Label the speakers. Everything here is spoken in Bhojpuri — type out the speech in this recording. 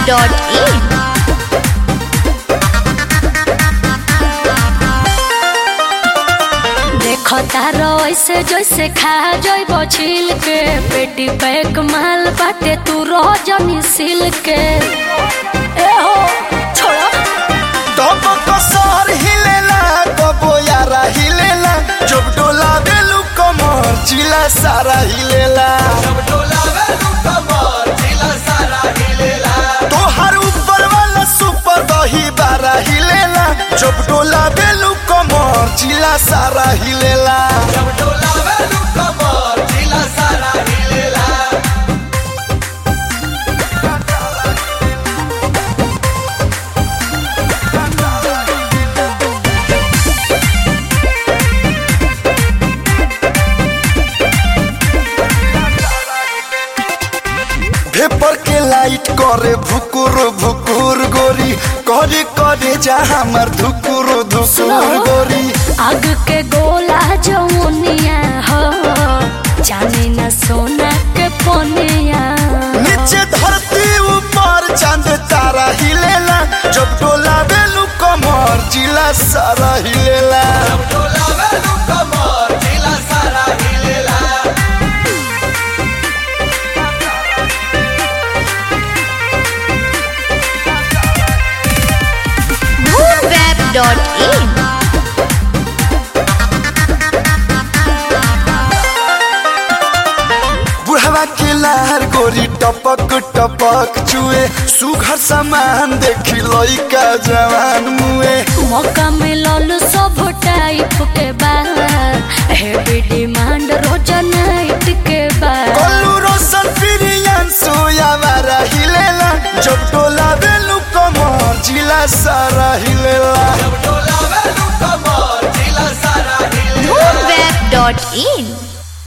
Speaker 1: www.radioplay.in
Speaker 2: देखो तारो ऐसे जैसे खा जइब छिल के पेटी पैक माल बाटे तू रह जनी सिल के ए हो छोड़ो
Speaker 3: तब कसर हिलेला कबो यारा हिलेला जब डोला बेलू कमर जिला सारा हिलेला तोहर ऊपर वाला सुपर दही बारा हिलेला जब डोला बेलू कमर जिला सारा हिलेला भेपर के लाइट करे भुकुर भुकुर गोरी करे करे जा हमर धुकुर धुकुर गोरी
Speaker 2: आग के गोला जमुनिया हो जाने न सोना के पोनिया
Speaker 3: नीचे धरती ऊपर चांद तारा हिलेला जब डोला बेलू कमर जिला सारा हिलेला
Speaker 1: moonweb.in
Speaker 3: बुढ़वा के लहर गोरी टपक टपक चुए सुघर सामान देखी लइका जवान मुए
Speaker 2: मौका मिलल सब टाइप के बाद हेवी डिमांड रोज नाइट के बाद
Speaker 3: कल्लू रोशन प्रियन सोया मारा हिलेला जब डोला बेलू कमर जिला सारा हिलेला
Speaker 1: moonweb.in